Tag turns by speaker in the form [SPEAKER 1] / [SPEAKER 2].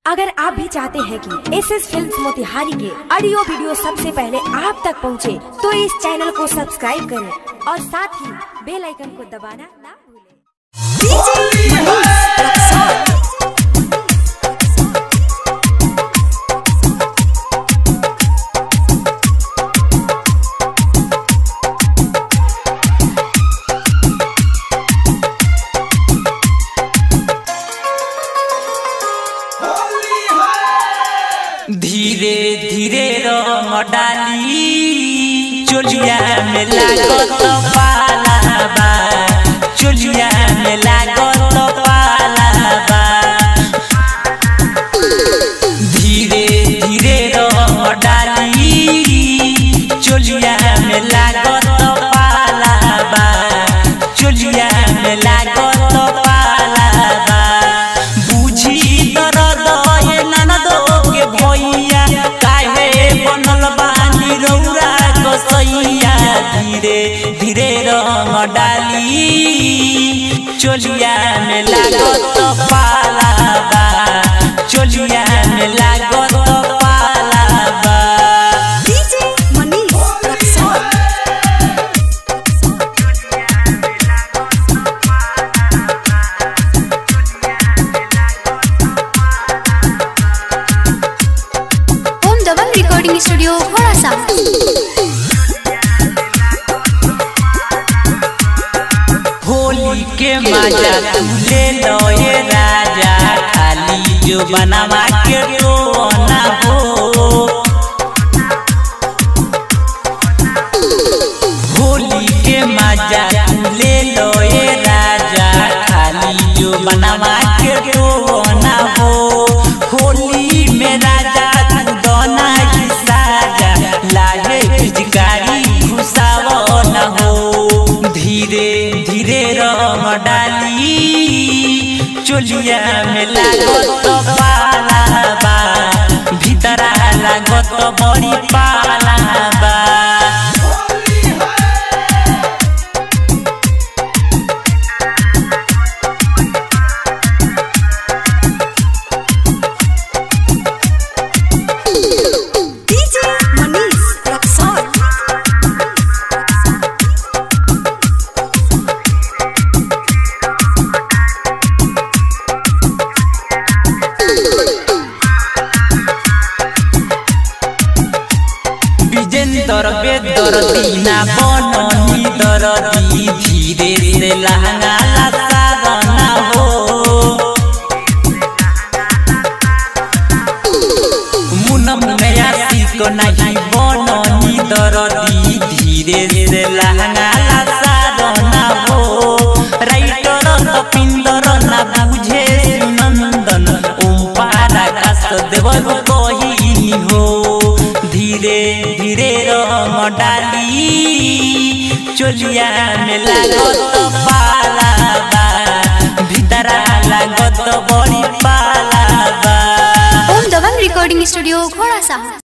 [SPEAKER 1] अगर आप भी चाहते हैं कि एस एस फिल्म मोतिहारी के ऑडियो वीडियो सबसे पहले आप तक पहुंचे, तो इस चैनल को सब्सक्राइब करें और साथ ही बेल आइकन को दबाना ना भूलें
[SPEAKER 2] धीरे धीरे रंग डाली चोलिया में लागत पाला बा चोलिया में लागत पाला बा धीरे धीरे रंग डाली चोलिया में लागत पाला बा चोलिया में लागत पाला बा बुझी दर्द ये ननदो के भैया काहे बनल बानी रौरा कसैया धीरे धीरे रंग डाली चोलिया में लागत पाला बा चोलिया में लागत पाला बा
[SPEAKER 1] डीजे मनीष रक्सौल
[SPEAKER 3] ओम दबंग रिकॉर्डिंग स्टूडियो घोड़ा सा
[SPEAKER 2] होली के मजा तू ले लो ये राजा खाली जो बनवा के तो ना हो होली के मजा तू ले लो ये राजा खाली जो बनवा के तो ना हो होली में राजा तू दोना ही साजा लागे पिचकारी घुसावो न हो धीरे धीरे रंग डाली चोलिया में लागत पाला बा भीतरा लागत बड़ी पाला बा
[SPEAKER 1] डीजे मनीष रक्सौल
[SPEAKER 2] विजेंदर बेदर दीना बननी दरदी धीरे से लहंगा लसावना हो मुनम नया सीको नहीं बननी दरदी धीरे से लहंगा लसावना हो राइटर कपिंदर ना बुझे सुनंदन ओम पारा कास देवर कही हो धीरे धीरे रंग डाली चोलिया में लागत पाला बा भीतरा लागत बड़ी पाला बा
[SPEAKER 3] ओम दबंग रिकॉर्डिंग स्टूडियो घोड़ा सा